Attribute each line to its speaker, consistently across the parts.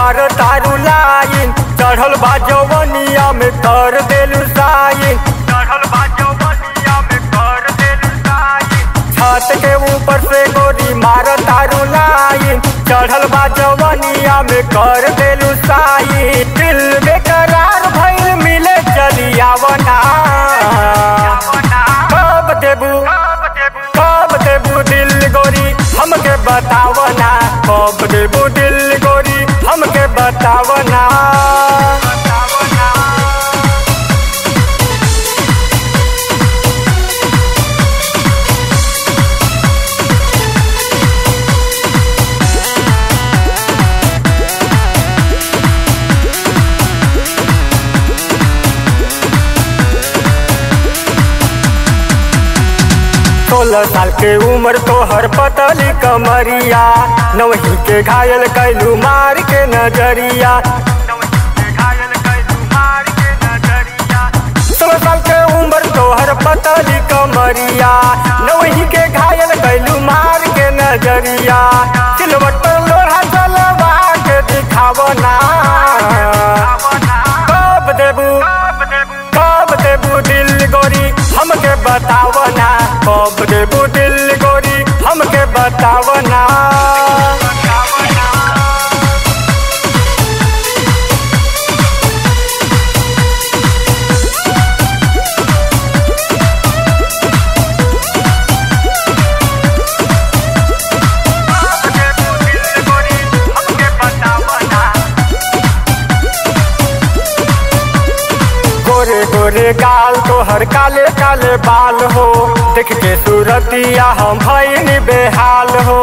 Speaker 1: मार तारू लाइन चढ़ल बा जवनिया में कर देलू साइन चढ़ल बा जवनिया में कर देलू साइन छत के ऊपर से गोरी मार तारू लाइन चढ़ल बा जवनिया में कर देलू साइन दिल बेकरार भइल मिले चली आवना कब देबू कब देबू दिल गोरी हमके बतावना कब देबू दिल गोरी हमके बतावना सोलह साल के उम्र तो हर पतली कमरिया नवही के घायल कैलू मार के नजरिया सोलह साल के उम्र तो हर पतली कमरिया नवही के घायल कैलू मार के नजरिया सिलवट पर लोहा चलवा के दिखावना कब देबू कब देबू दिल गोरी हमके बतावना कब देबू दिल गोरी हमके बतावना गोरे गोरे गाल तो हर काले काले बाल हो देख के सूरतिया हम भैन बेहाल हो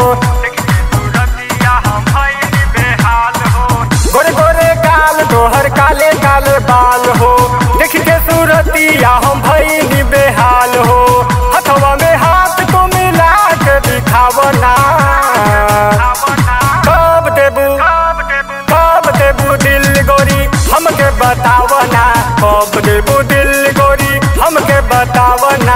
Speaker 1: गोरे गोरे गाल तो हर काले काले बाल हो देख के सूरतिया हम भैन बेहाल हो हथवा में हाथ को मिला के दिखावना कब देबू कब देबू दिल गोरी हमके बतावना कब देबू दिल गोरी हमके बतावना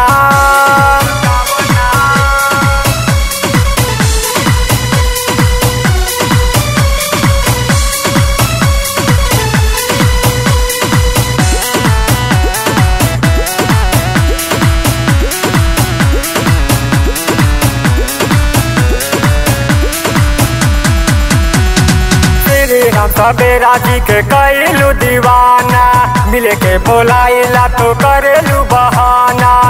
Speaker 1: श्री राम सवेरा जी के कैलू दीवाना मिले के बोलाइला तो करेलू बहाना